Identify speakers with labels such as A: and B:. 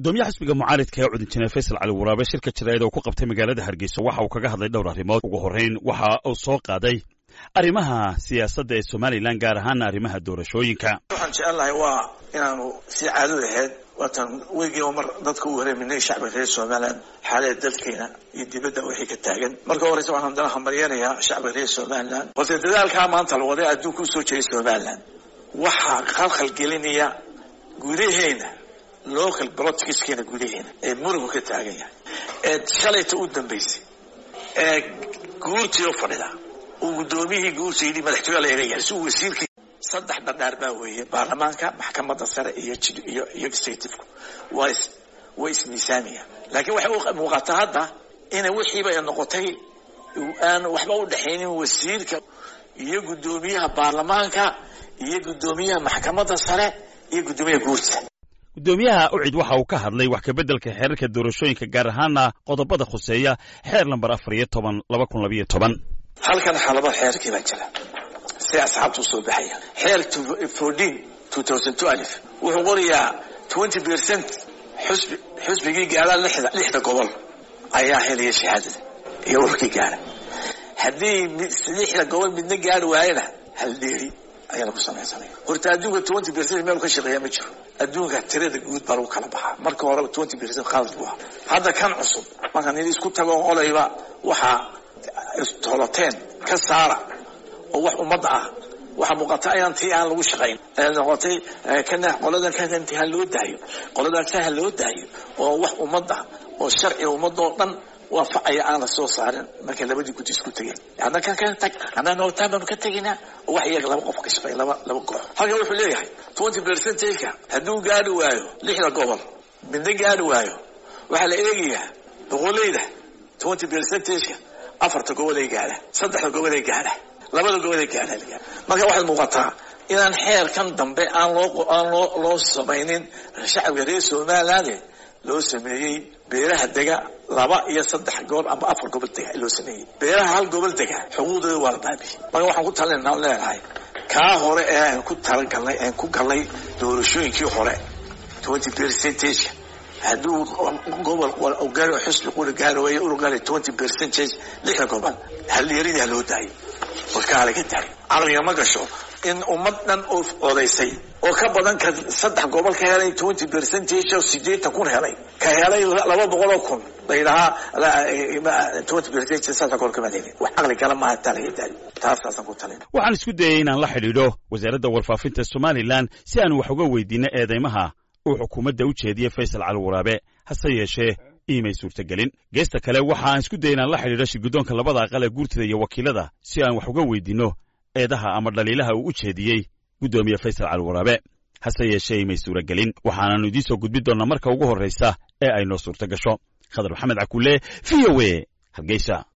A: gudoomiyaha xisbiga mucaaridka ee cudinjineer faysal cali waraabe shirka jaraa'id oo ku qabtay magaalada hargeysa waxa uu kaga hadlay dhowr arrimood ugu horrayn waxa uu soo qaaday arrimaha siyaasadda ee somalilan gaar ahaana arrimaha doorashooyinka
B: waxaan jecelnahay waa inaanu si caado ahayd waatan weygiiba mar dadka u wareeminay shacbiga reer somalilan xaalada dalkeena iyo dibadda wixii ka taagan marka horeysa waxaan haddana hambalyanayaa shacbiga reer somalilan balse dadaalkaa maanta la waday adduunka usoo jeeday somalilan waxaa khalkhal gelinaya gudaheena local politicskeena gudaheena ee murugu ka taagan yahay ee shalayta u dambaysay ee guurtii u fadhida uu guddoomiyihii guurta yidhi madaxtooya la eegaya si uu wasiirkii saddex dhardhaar baa weeye baarlamaanka maxkamadda sare iyo iyo iyo executivku waa is way ismiisaamiyaan laakiin waxay u muuqataa hadda ina wixiiba ay noqotay aan waxba u dhexaynin wasiirka iyo guddoomiyaha baarlamaanka iyo guddoomiyaha maxkamadda sare iyo guddoomiyaha guurta
A: guddoomiyaha ucid waxa uu ka hadlay wax kabeddelka xeerarka doorashooyinka gaar ahaana qodobada khuseeya xeer lambar afar iyo toban laba kun labayo toban
B: halkan xalaba xeerkii baa jira si asxaabta u soo baxaya xeer fourteen two thousand two alif wuxuu qorayaa twenty percent xusbi xusbigii gaadha lixda lixda gobol ayaa helaya shahaadada iyo ururkii gaadha haddii lixda gobol midna gaadhi waayana hal dheeri ayaa lagu samaysanaya horta adduunka twenty percent meel ka shaqeeya ma jiro adduunka tirada guud baa lagu kala baxaa marka horeba twenty percent khalad buu ahaa hadda kan cusub markaan in isku tago olayba waxaa toloteen ka saara oo wax ummadda ah waxaa muuqata ayaan tii aan lagu shaqayn noqotay kana qoladan kan inti ha loo daayo qoladan kan ha loo daayo oo wax ummadda oo sharciga ummadda oo dhan waafacaya aan la soo saarin markay labadii guddi isku tegeen hadda kan kan tag haddaan nootaan baanu ka tegaynaa oo wax iyaga laba qof ka shaqeeya laba laba koox halkan wuxuu leeyahay twenty percentageka hadduu gaadhi waayo lixda gobol midna gaadhi waayo waxaa la eegayaa boqoleyda twenty percentageka afarta gobol ay gaadha saddexda gobol ay gaadha labada gobol ay gaadha marka waxaad muuqataa inaan xeerkan dambe aan loo aan loo loo samaynin shacabka reer somaliland loo sameeyey beeraha dega laba iyo saddex gobol amba afar gobol dega loo sameeyey beeraha hal gobol dega xuquuqdooda waa la baabiye marka waxaan ku talinaa leenahay kaa hore ee aan ku talagalnay aan ku galnay doorashooyinkii hore twenty percentage hadduu gobol gaari xusbi qura gaari waayo uru gaari twenty percentage lixda gobol halyeeridii ha loo daayo warkaa laga daayo caqliga ma gasho in ummad dhan oo odaysay oo ka badan ka saddex gobol ka helay twenty percentage oo sideetan kun helay ka helay laba boqol oo kun la yidhahaa twenty percentage saasa gobol kama helin wax caqli gala maaha taa laga daayo taasaasaan ku talin
A: waxaan isku dayay inaan la xidhiidho wasaaradda warfaafinta somalilan si aan wax uga weydiino eedeymaha uu xukuumadda u jeediyey faysal cali waraabe hase yeeshee iimay suurtagelin geesta kale waxa aan isku dayay inaan la xidhiidho shirguddoonka labada aqal ee guurtada iyo wakiilada si aan wax uga weydiinno eedaha ama dhaliilaha uu u jeediyey guddoomiye faysal cali waraabe hase yeeshee iimay suuragelin waxaanaannu idiin soo gudbin doonnaa marka ugu horraysa ee ay noo suurta gasho khadar maxamed cakulle v o e hargeysa